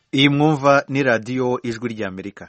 iyi mwumva ni radiyo ijwi ry'amerika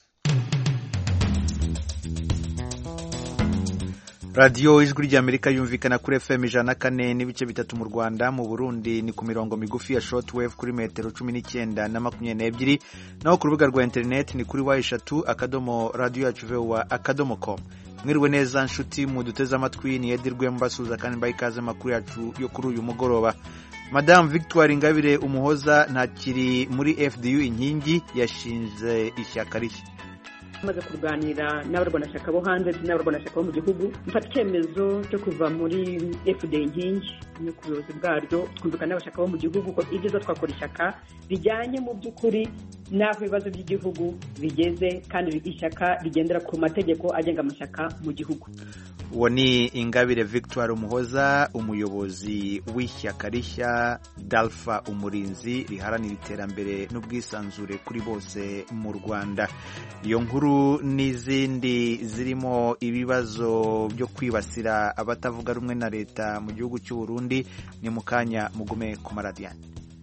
radiyo ijwi ry'amerika yumvikana kuri fm ijana na kane n'ibice bitatu mu rwanda mu burundi ni ku mirongo migufi ya shortwave kuri metero cumi n'icyenda na makumyabiri n'ebyiri naho ku rubuga rwa interineti ni kuri wa eshatu akadomo radiyo yacu vewa akadomo komu mwiriwe neza nshuti muduteze amatwi niyedirwe mbasuhuza kandi mbaha ikaze amakuru yacu yo kuri uyu mugoroba madamu victoire ingabire umuhoza ntakiri muri fdu inkingi yashinze ishyaka rishya tumaze kuganira n'abarwanashyaka bo hanze ndetse n'abarwanashyaka bo mu gihugu mfata icyemezo cyo kuva muri fda inkingi no ku buyobozi bwaryo twumvikana n'abashaka bo mu gihugu ko ibyiza twakora ishyaka rijyanye mu by'ukuri n'aho ibibazo by'igihugu bigeze kandi ishyaka rigendera ku mategeko agenga amashyaka mu gihugu uwo ni ingabire victoire umuhoza umuyobozi w'ishyaka rishya dalfa umurinzi riharanira iterambere n'ubwisanzure kuri bose mu rwanda iyo nkuru n'izindi zirimo ibibazo byo kwibasira abatavuga rumwe na leta mu gihugu cy'u Burundi ni mu kanya mugume ku maradiyani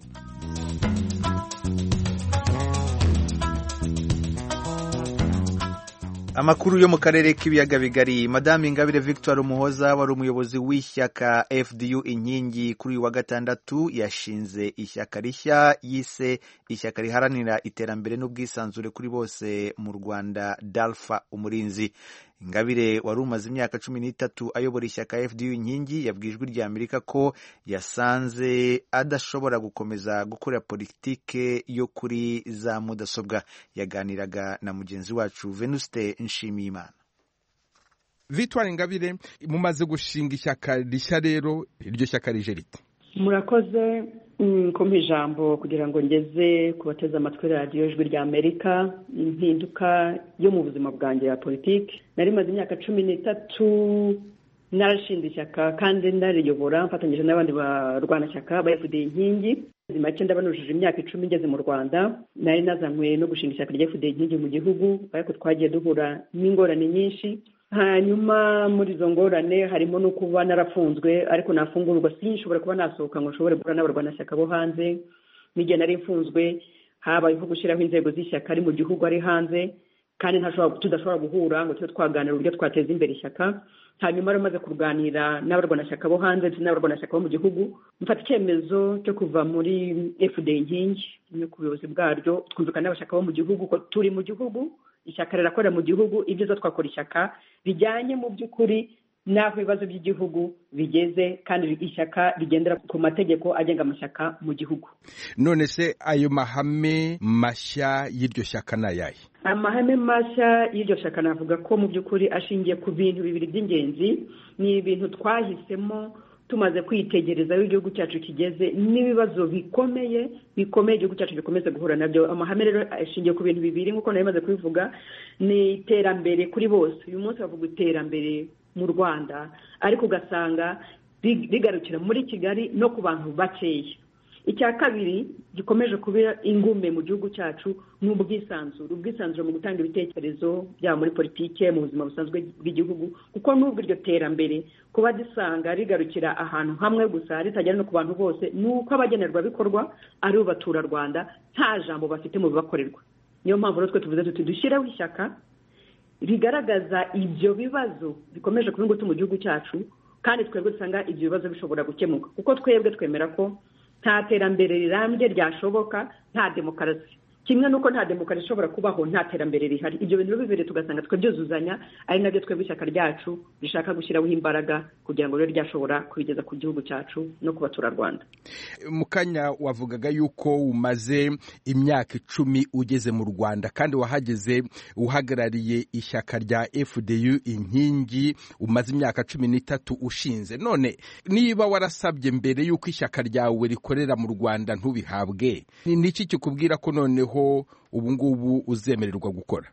amakuru yo mu karere k'ibiyaga bigari madame ingabire victoire umuhoza wari umuyobozi w'ishyaka fdu inkingi kuri uyu wa gatandatu yashinze ishyaka rishya yise ishyaka riharanira iterambere n'ubwisanzure kuri bose mu rwanda dalfa umurinzi ingabire wari umaze imyaka cumi n'itatu ayobora ishyaka fdu inkingi yabwiye ijwi rya amerika ko yasanze adashobora gukomeza gukora politike yo kuri za mudasobwa yaganiraga na mugenzi wacu venuste nshimiyimana victoire ingabire mumaze gushinga ishyaka rishya rero iryo shyaka rije rite murakoze kumpa ijambo kugira ngo ngeze ku bateze amatwi radiyo ijwi rya amerika impinduka yo mu buzima bwanjye ya politiki nari maze imyaka cumi n'itatu narashinze ishyaka kandi nariyobora mfatanyije n'abandi barwanashyaka ba fda inkingi make ndabanujije imyaka icumi ngeze mu rwanda nari nazanywe no gushinga ishyaka rya fda inkingi mu gihugu ariko twagiye duhura n'ingorane nyinshi hanyuma muri izo ngorane harimo no kuba narafunzwe ariko nafungurwa sinshobora kuba nasohoka ngo nshobore guhura n'abarwanashyaka bo hanze n'igihe nari mfunzwe habayeho gushyiraho inzego z'ishyaka ari mu gihugu ari hanze kandi tudashobora guhura ngo tube twaganira uburyo twateza imbere ishyaka hanyuma rero maze kuganira n'abarwanashyaka bo hanze ndetse n'abarwanashyaka bo mu gihugu mfata icyemezo cyo kuva muri fda inkingi no ku buyobozi bwaryo twumvikana n'abashaka bo mu gihugu ko turi mu gihugu ishyaka rirakorera mu gihugu ibyiza twakora ishyaka rijyanye mu by'ukuri n'aho ibibazo by'igihugu bigeze kandi ishyaka rigendera ku mategeko agenga amashyaka mu gihugu none se ayo mahame mashya y'iryo shyaka ni ayahe amahame mashya y'iryo shyaka navuga ko mu by'ukuri ashingiye ku bintu bibiri by'ingenzi ni ibintu twahisemo tumaze kwitegereza aho igihugu cyacu kigeze n'ibibazo bikomeye bikomeye igihugu cyacu gikomeza guhura nabyo amahame rero ashingiye ku bintu bibiri nk'uko nari maze kubivuga ni iterambere kuri bose uyu munsi bavuga iterambere mu rwanda ariko ugasanga rigarukira muri kigali no ku bantu bakeya icya kabiri gikomeje kuba ingume mu gihugu cyacu ni ubwisanzure ubwisanzure mu gutanga ibitekerezo byaba muri politiki mu buzima busanzwe bw'igihugu kuko n'ubwo iryo terambere kuba dusanga rigarukira ahantu hamwe gusa ritagera no ku bantu bose ni uko abagenerwabikorwa ari bo baturarwanda nta jambo bafite mu bibakorerwa niyo mpamvu rero twe tuvuze tuti dushyireho ishyaka rigaragaza ibyo bibazo bikomeje kuba ingutu mu gihugu cyacu kandi twebwe dusanga ibyo bibazo bishobora gukemuka kuko twebwe twemera ko nta terambere rirambye ryashoboka nta demokarasi kimwe n'uko nta demokarasi ishobora kubaho nta terambere rihari ibyo bintu bibiri tugasanga twabyuzuzanya ari nabyo twebwe ishyaka ryacu rishaka gushyiraho imbaraga kugira ngo ribe ryashobora kubigeza ku gihugu cyacu no ku baturarwanda mu kanya wavugaga yuko umaze imyaka icumi ugeze mu rwanda kandi wahageze uhagarariye ishyaka rya fdu inkingi umaze imyaka cumi n'itatu ushinze none niba warasabye mbere y'uko ishyaka ryawe rikorera mu rwanda ntubihabwe ni iki kikubwira ko noneho ubu ngubu uzemererwa gukora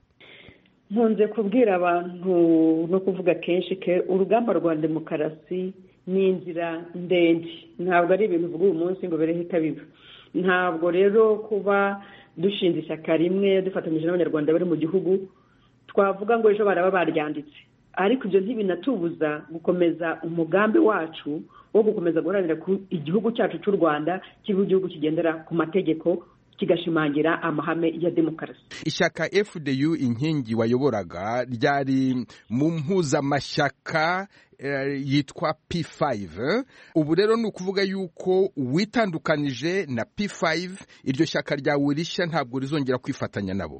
nkunze kubwira abantu no kuvuga kenshi ke urugamba rwa demokarasi ni inzira ndende ntabwo ari ibintu uvuga uyu munsi ngo birehita biba ntabwo rero kuba dushinze ishyaka rimwe dufatanyije n'abanyarwanda bari mu gihugu twavuga ngo ejo baraba baryanditse ariko ibyo ntibinatubuza gukomeza umugambi wacu wo gukomeza guharanira ku igihugu cyacu cy'u rwanda kiba igihugu kigendera ku mategeko kigashimangira amahame ya demokarasi ishyaka fdu inkingi wayoboraga ryari mu mpuzamashyaka yitwa P5 ubu rero ni ukuvuga yuko witandukanije na P5 iryo shyaka ryawe rishya ntabwo rizongera kwifatanya nabo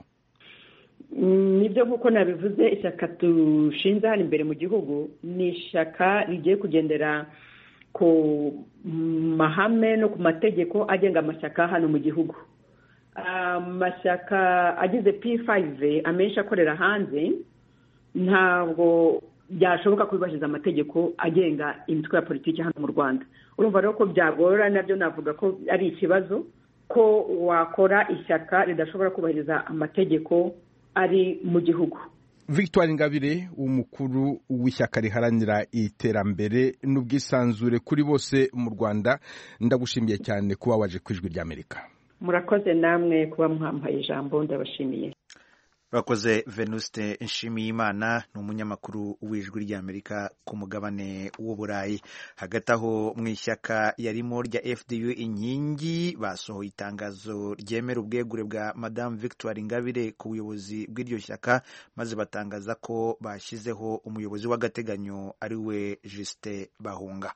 nibyo nk'uko nabivuze ishyaka dushinze hano imbere mu gihugu ni ishyaka rigiye kugendera ku mahame no ku mategeko agenga amashyaka hano mu gihugu amashyaka agize P5 amenshi akorera hanze ntabwo byashoboka kubibashiza amategeko agenga imitwe ya politiki hano mu rwanda urumva rero ko byagorora nabyo navuga ko ari ikibazo ko wakora ishyaka ridashobora kubahiriza amategeko ari mu gihugu victoire ingabire umukuru w'ishyaka riharanira iterambere n'ubwisanzure kuri bose mu rwanda ndagushimiye cyane kuba waje ku ijwi ry'amerika murakoze namwe kuba mwambaye ijambo ndabashimiye urakoze venuste nshimiyimana ni umunyamakuru w'ijwi ry'amerika ku mugabane w'uburayi hagati aho mu ishyaka yarimo rya fdu inkingi basohoye itangazo ryemera ubwegure bwa madamu victoire ingabire ku buyobozi bw'iryo shyaka maze batangaza ko bashyizeho umuyobozi w'agateganyo ari we jusite bahunga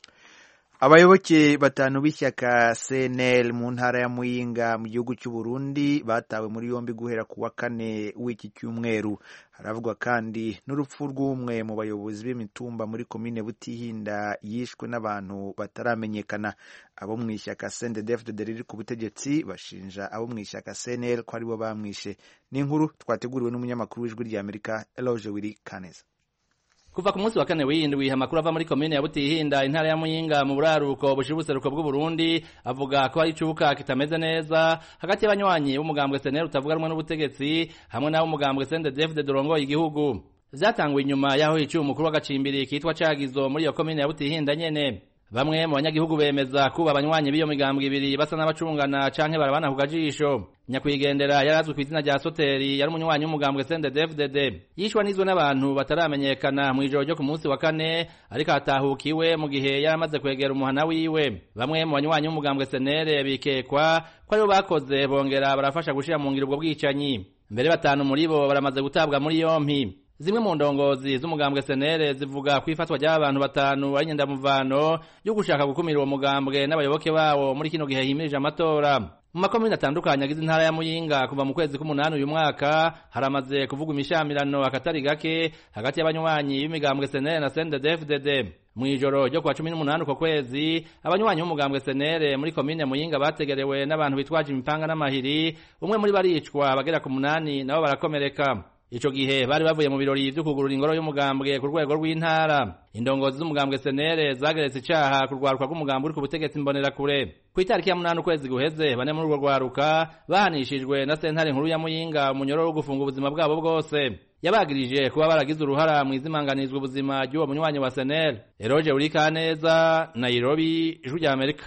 abayoboke batanu b'ishyaka cnl mu ntara ya muyinga mu gihugu cy'u Burundi batawe muri yombi guhera ku wa kane w'iki cyumweru haravugwa kandi n'urupfu rw'umwe mu bayobozi b'imitumba muri komine butihinda yishwe n'abantu bataramenyekana abo mu ishyaka cndfdd riri ku butegetsi bashinja abo mu ishyaka cnl ko aribo bamwishe ni inkuru twateguriwe n'umunyamakuru w'ijwi ry'amerika eloge wiri kaneza kuva ku munsi wa kane w'indwi amakuru ava muri komine ya Butihinda intara ya Muyinga mu buraruko bushira ubuseruko bw'u Burundi avuga ko hari icubuka kitameze neza hagati y'abanywanyi b'umugambwe SNL utavuga rumwe n'ubutegetsi hamwe n'abo umugambwe CNDD-FDD dorongoye igihugu vyatanguye inyuma yaho hiciwe umukuru w'agacimbiri kitwa Cagizo muri iyo komine ya Butihinda nyene bamwe mu banyagihugu bemeza kuba abanywanyi b'iyo migambwe ibiri basa n'abacungana canke barabana ku gajisho nyakwigendera yarazwi ku izina rya soteri yari umunywanyi w'umugambwe CNDD-FDD yishwa n'izwe n'abantu bataramenyekana mu ijoro ryo ku munsi wa kane ariko hatahukiwe mu gihe yari amaze kwegera umuhana wiwe bamwe mu banywanyi b'umugambwe senere bikekwa ko aribo bakoze bongera barafasha gushira mu ngiro ubwo bwicanyi mbere batanu muri bo baramaze gutabwa muri yompi zimwe mu ndongozi z'umugambwe senere zivuga ku ifatwa ry'abantu batanu ari nyendamuvano yo gushaka gukumira uwo mugambwe n'abayoboke bawo muri kino gihe himirije amatora mu makomine atandukanye agize intara ya muyinga kuva mu kwezi k'umunani uyu mwaka haramaze kuvugwa imishamirano akatari gake hagati y'abanywanyi b'imigambwe senere na CNDD-FDD mu ijoro ryo kuwa cumi n'umunani uko kwezi abanywanyi b'umugambwe senere muri komine muyinga bategerewe n'abantu bitwaje imipanga n'amahiri umwe muri baricwa abagera ku munani nabo barakomereka ico gihe bari bavuye mu birori vyo kugurura ingoro y'umugambwe ku rwego rw'intara indongozi z'umugambwe senere zageretse icaha ku rwaruka rw'umugambwe uri ku butegetsi mbonerakure ku itariki ya munani ukwezi guheze bane muri urwo rwaruka bahanishijwe na sentare nkuru ya muyinga umunyororo wo gufunga ubuzima bwabo bwose yabagirije kuba baragize uruhara mu izimanganizwa ubuzima ry'uwo munywanyi wa senere eroje urikaneza nairobi ijwi rya amerika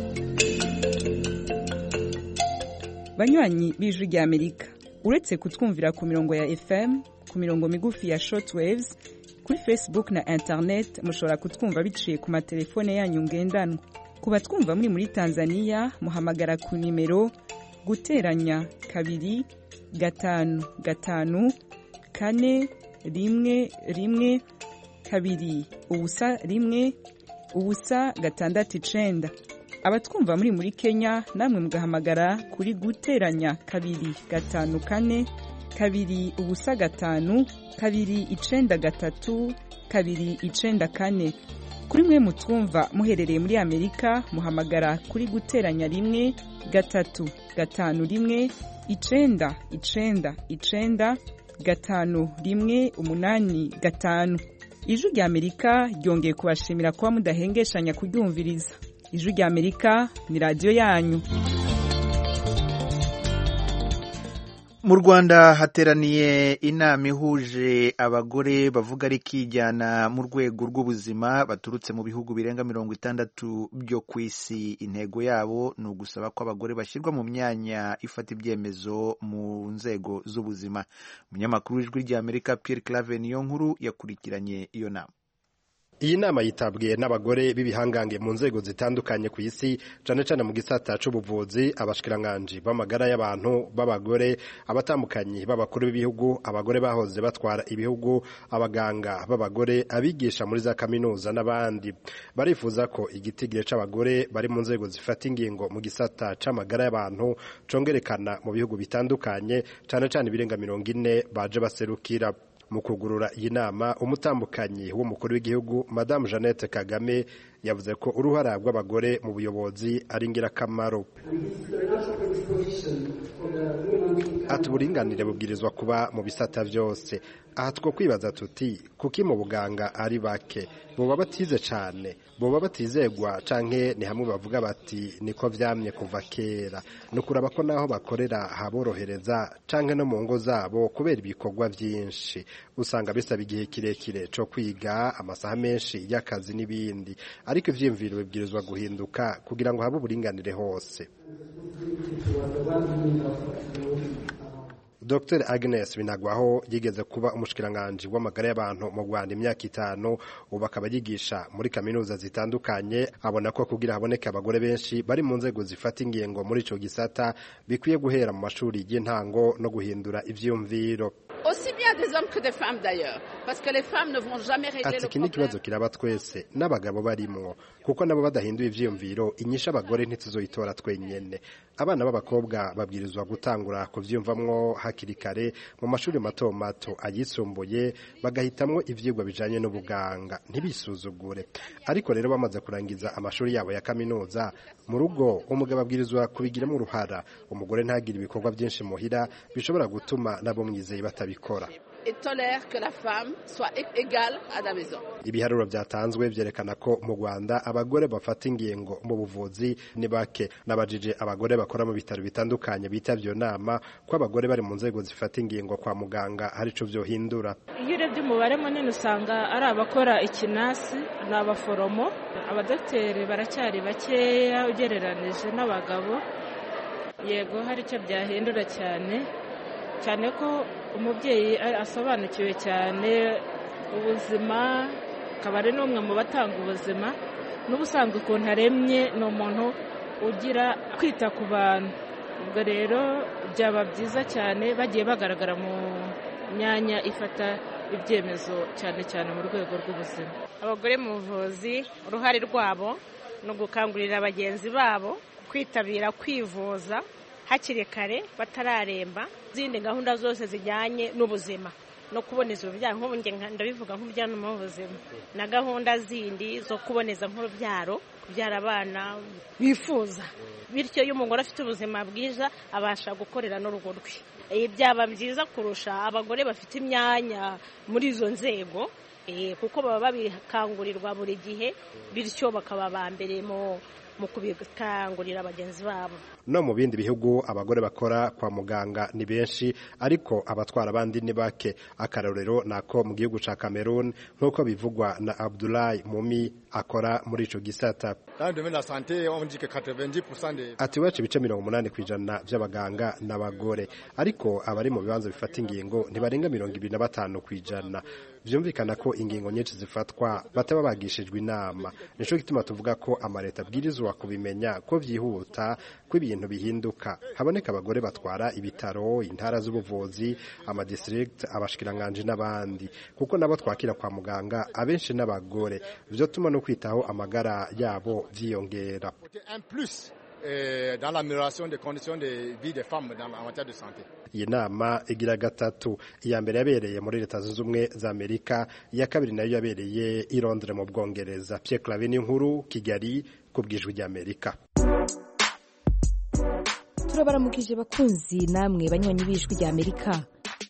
banywanyi b'ijwi rya amerika uretse kutwumvira ku mirongo ya fm ku mirongo migufi ya shortwaves kuri facebook na internet mushobora kutwumva biciye ku matelefone yanyu ngendanwa ku batwumva muri muri tanzania muhamagara ku nimero guteranya kabiri gatanu gatanu kane rimwe rimwe kabiri ubusa rimwe ubusa gatandatu icenda abatwumva muri muri kenya namwe mugahamagara kuri guteranya kabiri gatanu kane kabiri ubusa gatanu kabiri icenda gatatu kabiri icenda kane kuri mwe mutwumva muherereye muri amerika muhamagara kuri guteranya rimwe gatatu gatanu rimwe icenda icenda icenda gatanu rimwe umunani gatanu ijwi rya amerika ryongeye kubashimira kuba mudahengeshanya kuryumviriza ijwi rya amerika ni radiyo yanyu mu rwanda hateraniye inama ihuje abagore bavuga ari kijyana mu rwego rw'ubuzima baturutse mu bihugu birenga mirongo itandatu byo ku isi intego yabo ni ugusaba ko abagore bashyirwa mu myanya ifata ibyemezo mu nzego z'ubuzima umunyamakuru w'ijwi rya amerika Pierre clave niyo nkuru yakurikiranye iyo nama iyi nama yitabwiye n'abagore b'ibihangange mu nzego zitandukanye ku isi cane cane mu gisata c'ubuvuzi abashikiranganji b'amagara y'abantu b'abagore abatambukanyi b'abakuru b'ibihugu abagore bahoze batwara ibihugu abaganga b'abagore abigisha muri za kaminuza n'abandi barifuza ko igitigire c'abagore bari mu nzego zifata ingingo mu gisata c'amagara y'abantu congerekana mu bihugu bitandukanye cane cane ibirenga mirongo ine baje baserukira mu kugurura iyi nama umutambukanyi w'umukuru w'igihugu madamu jeannette kagame yavuze ko uruhara rw'abagore mu buyobozi ari ingirakamaro ati uburinganire bubwirizwa kuba mu bisata byose aha two kwibaza tuti kuki mu buganga ari bake boba batize cyane boba batizegwa canke ni hamwe bavuga bati niko vyamye kuva kera ni ukuraba ko naho bakorera haborohereza canke no mu ngo zabo kubera ibikorwa vyinshi usanga bisaba igihe kirekire co kwiga amasaha menshi y'akazi n'ibindi ariko ivyiyumviro bibwirizwa guhinduka kugira ngo habe uburinganire hose Dr Agnes Binagwaho yigeze kuba umushikiranganji w'amagara y'abantu mu Rwanda imyaka itanu ubu akaba yigisha muri kaminuza zitandukanye abona ko kugira haboneke abagore benshi bari mu nzego zifata ingingo muri ico gisata bikwiye guhera mu mashuri y'intango no guhindura ivyumviro aussi bien des hommes que des femmes d'ailleurs parce que les femmes ne vont jamais régler ati le iki ni ikibazo problème kiraba twese n'abagabo barimwo kuko nabo badahinduye ivyiyumviro inyisha abagore ntituzoyitora twenyene abana b'abakobwa babwirizwa gutangura kuvyumvamwo hakiri kare mu mashuri mato mato ayisumbuye bagahitamwo ivyigwa bijanye n'ubuganga ntibisuzugure ariko rero bamaze kurangiza amashuri yabo ya kaminuza mu rugo umugabo abwirizwa kubigiramo uruhara umugore ntagire ibikorwa byinshi muhira bishobora gutuma nabo mwizeye batabikora et tolère que la femme soit é- égale à la maison ibiharuro byatanzwe vyerekana ko mu Rwanda abagore bafata ingingo mu buvuzi ni bake nabajije abagore bakora mu bitaro bitandukanye bitavye iyo nama ko abagore bari mu nzego zifata ingingo kwa muganga hari ico vyohindura iyo urebye umubare munini usanga ari abakora ikinasi ni abaforomo abadogiteri baracyari bakeya ugereranije n'abagabo yego hari icyo byahindura cyane cyane ko umubyeyi a- asobanukiwe cyane ubuzima akaba ari n'umwe mu batanga ubuzima n'ubusanzwe ukuntu aremye ni umuntu ugira kwita ku bantu ubwo rero byaba byiza cyane bagiye bagaragara mu myanya ifata ibyemezo cyane cyane mu rwego rw'ubuzima abagore mu buvuzi uruhare rwabo ni ugukangurira bagenzi babo kwitabira kwivuza hakiri kare batararemba izindi gahunda zose zijyanye n'ubuzima no kuboneza urubyaro nk'ubu njye nka- ndabivuga nk'ubujyanama b'ubuzima na gahunda zindi zo kuboneza nk'urubyaro kubyara abana bifuza bityo iyo umugore afite ubuzima bwiza abasha gukorera n'urugo rwe Eh, byaba byiza kurusha abagore bafite imyanya muri izo nzego eh, kuko baba babikangurirwa buri gihe bityo bakaba ba mbere mu mu kubikangurira bagenzi babo no mu bindi bihugu abagore bakora kwa muganga ni benshi ariko abatwara abandi ni bake akarorero nako mu gihugu ca Cameroon nk'uko bivugwa na Abdoulaye Mumi akora muri ico gisata Dans le domaine de la santé, on dit que 90% des ati iwacu ibice mirongo umunani ku ijana by'abaganga ni abagore ariko abari mu bibanza bifata ingingo ntibarenga mirongo ibiri na batanu ku ijana byumvikana ko ingingo nyinshi zifatwa bataba bagishijwe inama nico gituma tuvuga ko amaleta abwirizwa kubimenya ko byihuta ko ibintu bihinduka haboneka abagore batwara ibitaro intara z'ubuvuzi amadistrict abashikiranganji n'abandi kuko nabo twakira kwa muganga abenshi n'abagore vyotuma no kwitaho amagara yabo vyiyongera côtés un plus euh, dans l'amélioration des conditions de vie des femmes dans, en matière de santé. iyi nama igira gatatu iya mbere yabereye muri leta zunze ubumwe za amerika iya kabiri nayo yabereye i londres mu bwongereza pierre clave n'inkuru kigali ku bwijwi ry'amerika turabaramukije bakunzi namwe banywanyi b'ijwi rya amerika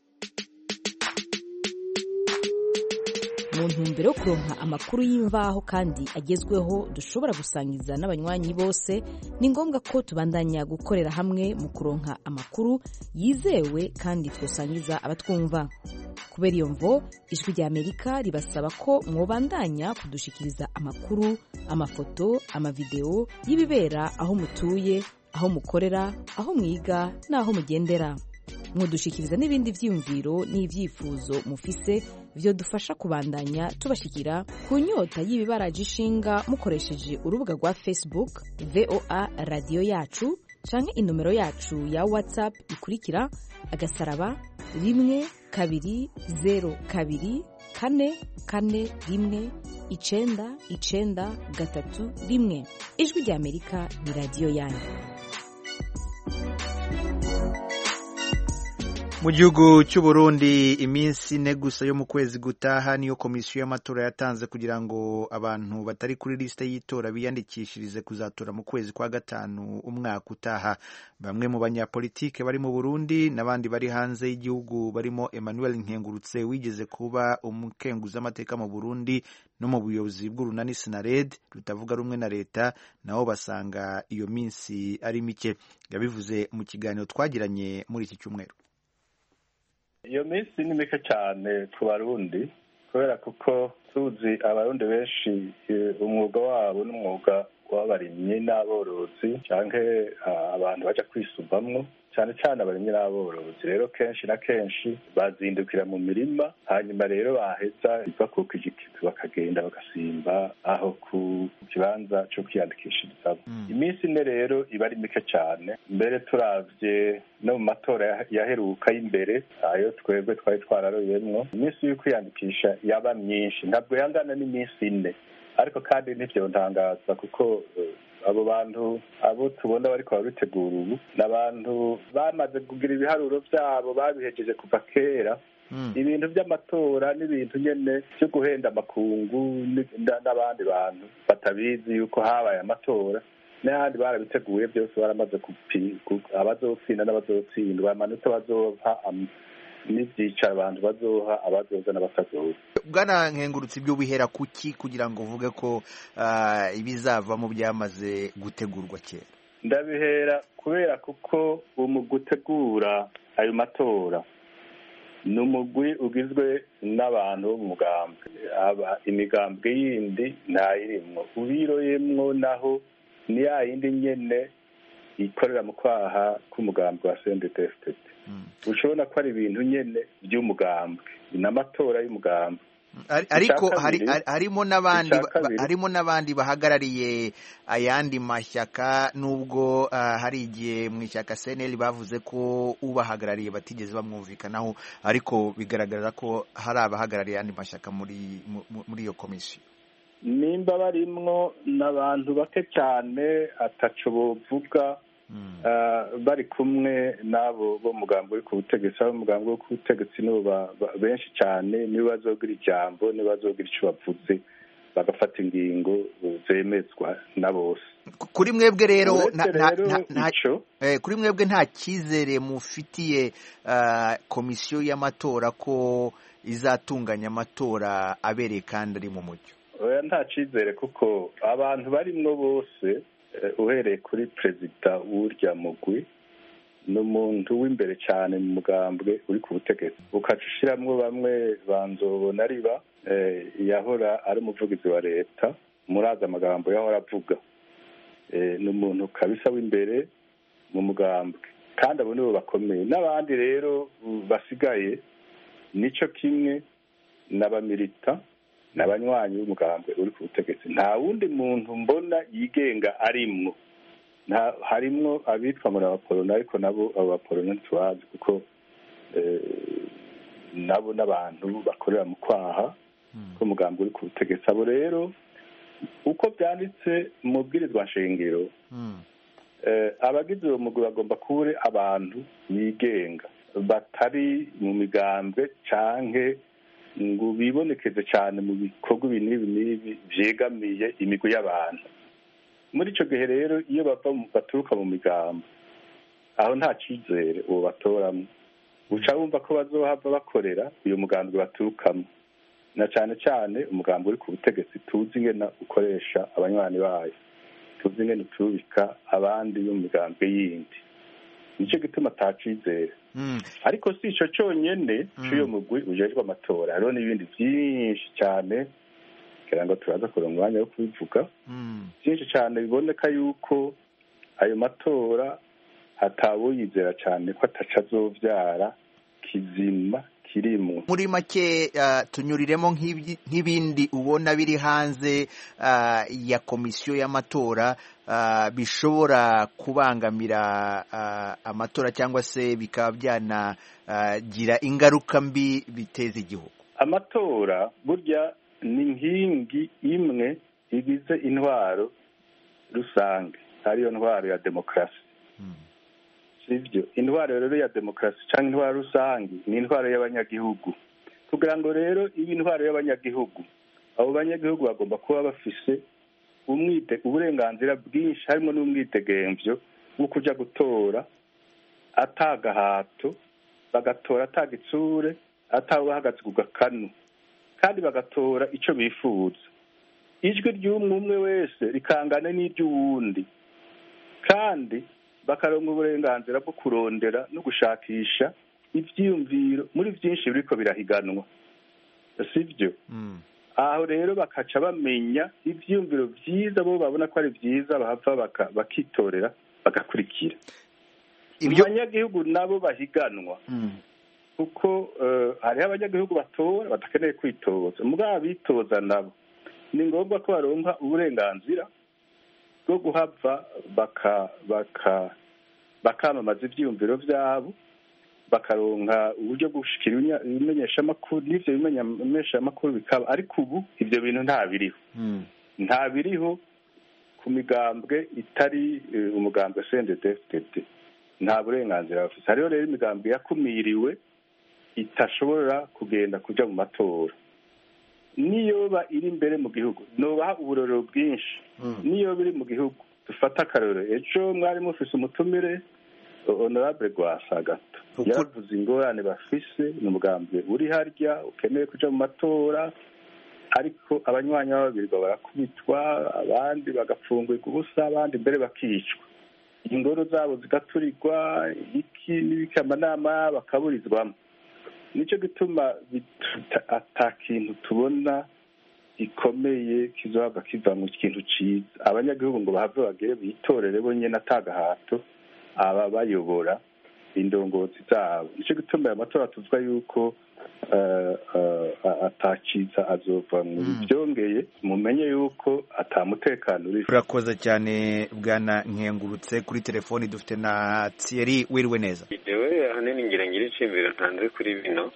mu ntumbero yo kuronka amakuru y'imvaho kandi agezweho dushobora gusangiza n'abanywanyi bose ni ngombwa ko tubandanya gukorera hamwe mu kuronka amakuru yizewe kandi twosangiza abatwumva kubera iyo mvo ijwi rya amerika ribasaba ko mwobandanya kudushikiriza amakuru amafoto amavideo y'ibibera aho mutuye aho mukorera aho mwiga n'aho mugendera mudushikiriza n'ibindi byiyumviro n'ibyifuzo mufise vyodufasha kubandanya tubashikira ku nyota y'ibibaraje ishinga mukoresheje urubuga rwa facebook voa radiyo yacu canke inomero yacu ya whatsapp ikurikira agasaraba rimwe kabiri zero kabiri kane kane rimwe icenda icenda gatatu rimwe ijwi rya amerika ni radiyo yanyu mu gihugu cy'u Burundi iminsi ine gusa yo mu kwezi gutaha niyo komisiyo y'amatora yatanze kugira ngo abantu batari kuri lisite y'itora biyandikishirize kuzatora mu kwezi kwa gatanu umwaka utaha bamwe mu banyapolitike bari mu Burundi n'abandi bari hanze y'igihugu barimo Emmanuel Nkengurutse wigeze kuba umukenguzamateka mu Burundi no mu buyobozi bw'urunani Sinared rutavuga rumwe na leta nabo basanga iyo minsi ari mike yabivuze mu kiganiro twagiranye muri iki cyumweru iyo minsi ni mike cyane ku barundi kubera kuko tuzi abarundi benshi umwuga wabo n'umwuga w'abarimyi n'aborozi cyangwa abantu bajya kwisubamwo cyane cyane abarimyi n'aborozi rero kenshi na kenshi bazindukira mu mirima hanyuma rero baheza bakuka igikizi bakagenda bagasimba aho ku kibanza cyo kwiyandikishirizamo iminsi ine rero iba ari mike cyane mbere turavye no mu matora yaheruka y'imbere ayo twebwe twari twararoyemwo iminsi yo kwiyandikisha yaba myinshi ntabwo yangana n'iminsi ine ariko kandi ntivyontangaza kuko abo bantu abo tubona bariko babitegura ubu ni abantu bamaze kugira ibiharuro vyabo babihejeje kuva kera ibintu by'amatora n'ibintu nyene vyo guhenda amakungu n'abandi bantu batabizi yuko habaye amatora n'ahandi barabiteguye byose baramaze abazotsinda n'abazotsindwa amanota bazoha n'ibyicaro abantu bazoha abazoza n'abatazoza bwana nkengurutse ibyo bihera kuki kugira ngo uvuge ko ibizavamo byamaze gutegurwa kera ndabihera kubera kuko mu gutegura ayo matora ni umugwi ugizwe n'abantu bo mu mugambwe imigambwe yindi ntayirimwo ubiroyemwo naho ni ya yindi nyene ikorera mu kwaha k'umugambwe wa sendetesitete ushobora ko ari ibintu nyene by'umugambwe ni amatora y'umugambwe ariko harimo n'abandi harimo n'abandi bahagarariye ayandi mashyaka nubwo hari igihe mu ishyaka seneri bavuze ko ubahagarariye batigeze bamwumvikanaho ariko bigaragara ko hari abahagarariye ayandi mashyaka muri muri iyo komisiyo nimba barimwo n'abantu bake cyane ataco bovuga bari kumwe n'abo bo mugambo uri ku butegetsi abo mugambo wo ku butegetsi nibo benshi cyane nibo bazogira ijambo nibo bazogira icyo bavuze bagafata ingingo zemezwa na bose kuri mwebwe rero kuri mwebwe nta cyizere mufitiye komisiyo y'amatora ko izatunganya amatora abereye kandi ari mu mucyo nta cyizere kuko abantu barimwo bose uhereye kuri perezida w'urya mugwi ni umuntu w'imbere cyane mu mugambwe uri ku butegetsi ukaca ushiramwo bamwe banzobona riba yahora ari umuvugizi wa leta murazi amagambo yahora avuga ni umuntu kabisa w'imbere mu mugambwe kandi abo nibo bakomeye n'abandi rero basigaye nicyo kimwe n'abamirita ni abanywanyi b'umugambwe uri ku butegetsi nta wundi muntu mbona yigenga arimwo harimwo abitwa muri abaporona ariko nabo abo baporona ntitubazi kuko nabo n'abantu bakorera mu kwaha k'umugambi uri ku butegetsi abo rero uko byanditse mu bwirizwa nshingiro abagize uwo mugwi bagomba kuba abantu bigenga batari mu migambwe canke ngo bibonekeze cyane mu bikorwa ibi n'ibi n'ibi byegamiye imigwi y'abantu muri icyo gihe rero iyo bava baturuka mu migambo aho nta cyizere uwo batoramo uca wumva ko bazohava bakorera uyu mugambi baturukamo na cyane cyane umugambi uri ku butegetsi tuzi ingena ukoresha abanywanyi bayo tuzi ingena ucubika abandi bo mu migambi yindi nicyo gituma atacizera ariko si icyo cyonyine cy'uyu mugwi ujejwe amatora hariho n'ibindi byinshi cyane kugira ngo turaza kuronka umwanya wo kubivuga byinshi cyane biboneka yuko ayo matora hatawoyizera cyane ko ataca azobyara kizima kirimwo muri make uh, tunyuriremo nk'ibindi ubona biri hanze uh, ya komisiyo y'amatora uh, bishobora kubangamira uh, amatora cyangwa se bikaba byanagira uh, ingaruka mbi biteza igihugu amatora burya ni inkingi imwe igize intwaro rusange ariyo ntwaro ya demokarasi sibyo intwaro rero ya demokarasi cyangwa intwaro rusange ni intwaro y'abanyagihugu kugira ngo rero ibe intwaro y'abanyagihugu abo banyagihugu bagomba kuba bafise uburenganzira bwinshi harimo n'umwidegemvyo wo kujya gutora atagahato bagatora atagitsure atawe bahagaze ku gakanu kandi bagatora icyo bifuza ijwi ry'umwe umwe wese rikangana n'iry'uwundi kandi bakaronka uburenganzira bwo kurondera no gushakisha ibyiyumviro muri byinshi biriko birahiganwa sibyo aho rero bakaca bamenya ibyiyumviro byiza bo babona ko ari byiza bahava bakitorera bagakurikira abanyagihugu nabo bahiganwa kuko hariho abanyagihugu batora badakeneye kwitoza mugabo abitoza nabo ni ngombwa ko baronka uburenganzira bwo guhava bakamamaza ibyiyumviro byabo bakaronka uburyo bwo gushikira ibimenyeshamakuru n'ibyo bimenyeshamakuru bikaba ariko ubu ibyo bintu nta biriho nta biriho ku migambwe itari umugambwe cndfdd nta burenganzira bafite hariho rero imigambwe yakumiriwe itashobora kugenda kujya mu matora niyoba iri imbere mu gihugu nubaha uburorero bwinshi niyo biri mu gihugu dufata akarorero ejo mwari mufise umutumire honorable rwasa gato yaravuze ingorane bafise ni umugambwe uri harya ukeneye kuja mu matora ariko abanywanyi b'ababirwa barakubitwa abandi bagapfungurwa ubusa abandi mbere bakicwa ingoro zabo zigaturirwa iki n'ibiki amanama bakaburizwamo nicyo gituma ata kintu tubona gikomeye kizohava kiva mu kintu ciza abanyagihugu ngo bahave bagere bitorere bonyene atagahato aba bayobora indongozi zabo nicyo gituma aya matora tuvuga yuko atakiza azova mu byongeye mumenye yuko atamutekano uri turakoze cyane bwana nkengurutse kuri telefoni dufite na Thierry wiriwe neza jewe ahanini ngira ngira iciyumviro ntanze kuri bino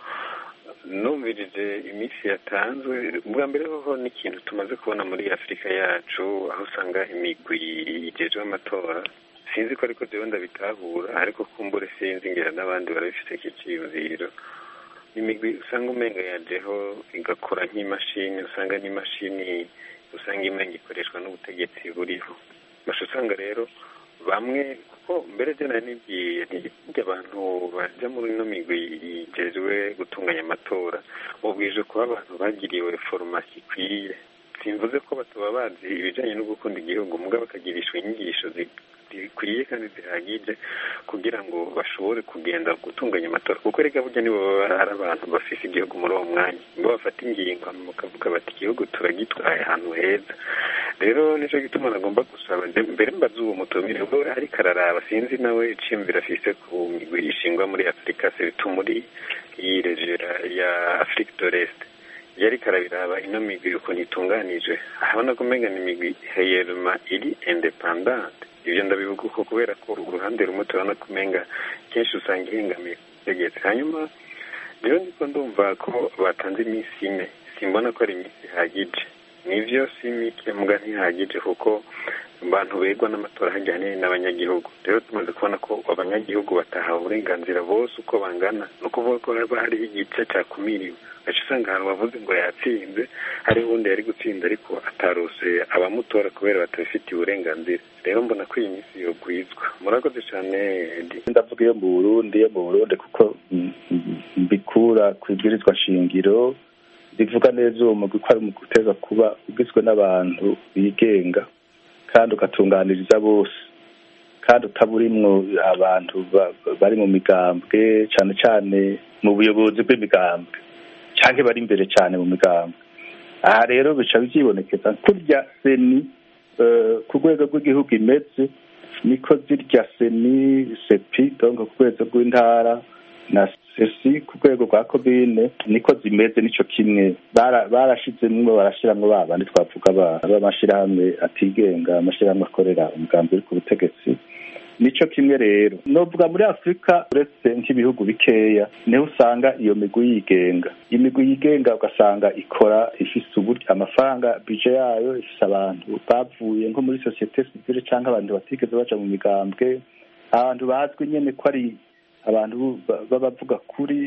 numvirije iminsi yatanzwe bwa mbere hoho n'ikintu tumaze kubona muri afurika yacu aho usanga imigwi igejwe amatora sinzi ko ariko jewe ndabitahura ariko kumbure sinzi ngira n'abandi barabifite iki cyiyumviro imigwi usanga umenga yajeho igakora nk'imashini usanga n'imashini usanga imenga ikoreshwa n'ubutegetsi buriho basha usanga rero bamwe kuko mbere je nari nibwiye nti abantu baja muri ino migwi igejwe gutunganya amatora ubwije kuba abantu bagiriwe foromasi ikwiye simvuze ko batuba bazi ibijanye no gukunda igihugu mugabo bakagirishwa inyigisho zikwiye kandi zihagije kugira ngo bashobore kugenda gutunganya amatora kuko reka burya nibo baba ari abantu bafise igihugu muri uwo mwanya nibo bafata ingingo bakavuga bati igihugu turagitwaye ahantu heza rero nicyo gituma nagomba gusaba mbere mbaza uwo mutumire we ariko araraba sinzi nawe iciyumviro afise ku migwi ishingwa muri afurika sebitu muri iyi regera ya afurika doreste yari karabiraba ino migwi ukuntu itunganije ahabona ko umenga ni imigwi heyeruma iri independante ibyo ndabivuga uko kubera ko uruhande rumwe turabona ko umenga kenshi usanga ihengamiye tegetse hanyuma rero niko ndumva ko batanze iminsi ine simbona ko ari iminsi ihagije nivyo si mike muga ntihagije kuko abantu begwa n'amatora hajyanye n'abanyagihugu rero tumaze kubona ko abanyagihugu batahawe uburenganzira bose uko bangana ni ukuvuga ko haba hariho igice cyakumiriwe gace usanga ahantu bavuze ngo yatsinze hariho ubundi yari gutsinda ariko atarose abamutora kubera batabifitiye uburenganzira rero mbona ko iyi minsi yogwizwa murakoze cyane ndavuga iyo mu burundi iyo mu burundi kuko mbikura ku ibwirizwa shingiro rivuga neza uwo mugwi ko ari umugwi uteza kuba ugizwe n'abantu bigenga kandi ugatunganiriza bose kandi utaburimwo abantu bari mu migambwe cyane cyane mu buyobozi bw'imigambwe cyangwa bari imbere cyane mu migambwe aha rero bica byibonekeza kurya seni ku rwego rw'igihugu imeze niko zirya seni sepi donc ku rwego rw'intara na sesi ku rwego rwa komine niko zimeze nico kimwe barashizemwo barashiramwo ba bandi twavuga b'amashirahamwe atigenga amashirahamwe akorera umugambi uri ku butegetsi nico kimwe rero novuga muri afurika uretse nk'ibihugu bikeya niho usanga iyo migwi yigenga imigwi yigenga ugasanga ikora ifise uburyo amafaranga bije yayo ifise abantu bavuye nko muri sosiyete sivile canke abantu batigeze baja mu migambwe abantu bazwi nyene ko ari abantu b'abavuga kuri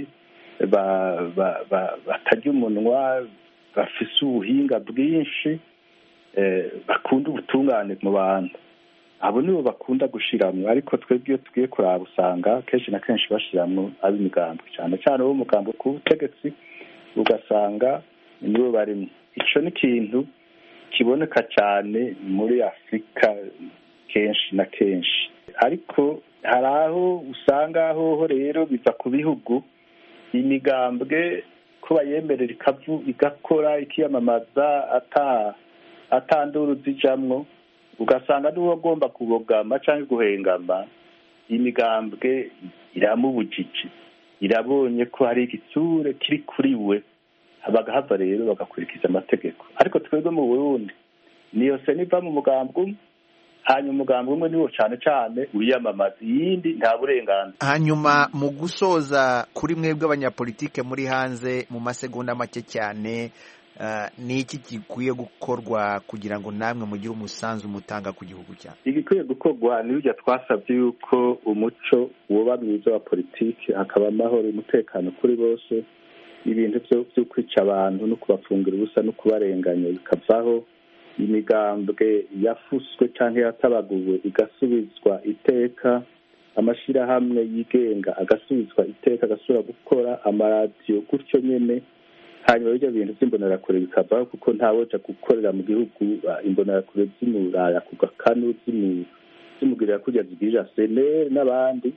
batarya umunwa bafise ubuhinga bwinshi bakunda ubutungane mu bantu abo nibo bakunda gushiramwo ariko twebwe iyo tugiye kuraba usanga kenshi na kenshi bashiramwo ab'imigambwe cyane cyane abo mugambwe ku butegetsi ugasanga nibo barimo ico ni ikintu kiboneka cyane muri afurika kenshi na kenshi ariko hari aho usanga hoho rero biva ku bihugu imigambwe ko bayemerera ikavu igakora ikiyamamaza ata atanduru zijamwo ugasanga niwo agomba kubogama cyangwa guhengama imigambwe iramubujije irabonye ko hari igitsure kiri kuri we bagahava rero bagakurikiza amategeko ariko twebwe mu burundi niyo se niva mu mugambwe umwe hanyuma umugambi umwe niwo cyane cyane wiyamamaza iyindi nta burenganzira hanyuma mu gusoza kuri mwebwe abanyapolitike muri hanze mu masegonda make cyane ni iki gikwiye gukorwa kugira ngo namwe mugire umusanzu mutanga ku gihugu cyawe igikwiye gukorwa ni burya twasabye yuko umuco woba mwiza wa politiki hakaba amahoro umutekano kuri bose ibintu byo kwica abantu no kubafungira ubusa no kubarenganya bikavaho imigambwe yafuswe cyangwa yatabaguwe igasubizwa iteka amashyirahamwe yigenga agasubizwa iteka agasubira gukora amaradiyo gutyo nyine hanyuma bijya bintu by'imbonerakure bikavaho kuko ntawoja gukorera mu gihugu imbonerakure z'imuraya ku gakanu zimugirira kurya zigirira seneri n'abandi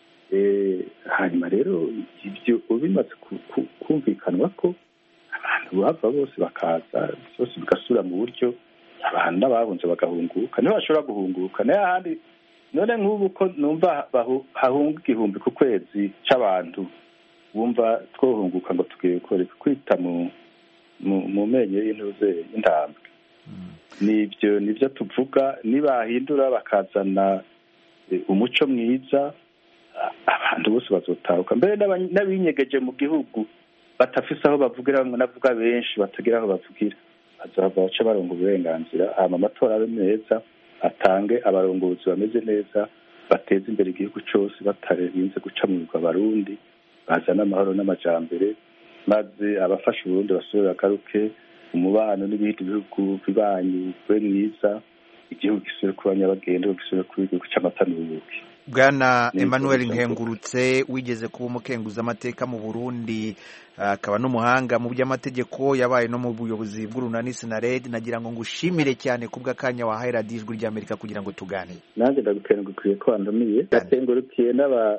hanyuma rero ibyo bimaze kumvikanwa ko abantu bava bose bakaza byose bigasubira mu buryo abantu n'abahunze bagahunguka niho bashobora guhunguka nayo ahandi none nk'ubu ko numva hahunga igihumbi ku kwezi c'abantu bumva twohunguka ngo tugiye kwita mu mu menyo y'intuze y'intambwe nibyo nibyo tuvuga nibahindura bakazana umuco mwiza abantu bose bazotaruka mbere n'abinyegeje mu gihugu batafise aho bavugira navuga benshi batagira aho bavugira bazava bace baronga uburenganzira hama amatora abe meza atange abarongozi bameze neza bateze imbere igihugu cyose batarinze guca mu bigwa abarundi bazana amahoro n'amajambere maze abafasha uburundi basubire bagaruke umubano n'ibindi bihugu bibanyi ube mwiza igihugu gisubire kuba nyabagendwa gisubire kuba igihugu cy'amata n'ubuki bwana emmanuel nkengurutse wigeze kuba umukenguza amateka mu burundi akaba n'umuhanga mu by'amategeko yabaye no mu buyobozi bw'urunani sinared nagira ngo ngushimire cyane kubw'akanya wahaye radiyo ijwi ry'amerika kugira ngo tuganire nanjye ndagukengurukiye ko wandumiye ndakengurukiye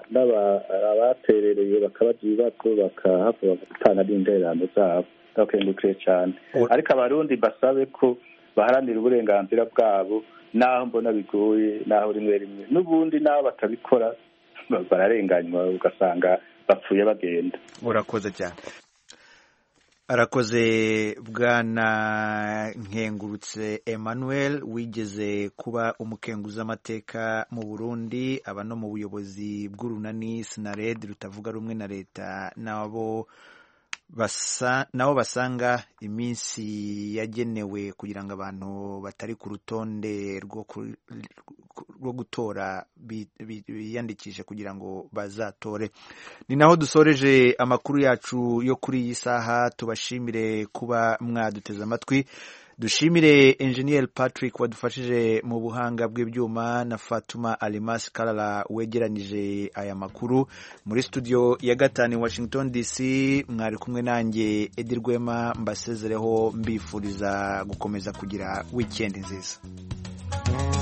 abaterereye bakabaza ibibazo bakahava bagatanga n'intererano zabo ndabakengurukiye cyane ariko abarundi basabe ko baharanira uburenganzira bwabo naho mbona bigoye naho rimwe rimwe n'ubundi naho batabikora bararenganywa ugasanga bapfuye bagenda urakoze cyane arakoze bwana nkengurutse emmanuel wigeze kuba umukenguzamateka mu burundi aba no mu buyobozi bw'urunani sinared rutavuga rumwe na leta nabo basa nabo basanga iminsi yagenewe kugira ngo abantu batari ku rutonde rwo gutora biyandikishe kugira ngo bazatore ni naho dusoreje amakuru yacu yo kuri iyi saha tubashimire kuba mwaduteze amatwi dushimire enjeniyeri patrick wadufashije mu buhanga bw'ibyuma na fatuma alimasi karara wegeranyije aya makuru muri studio ya gatanu washington dc mwari kumwe nanjye edi rwema mbasezereho mbifuriza gukomeza kugira wikendi nziza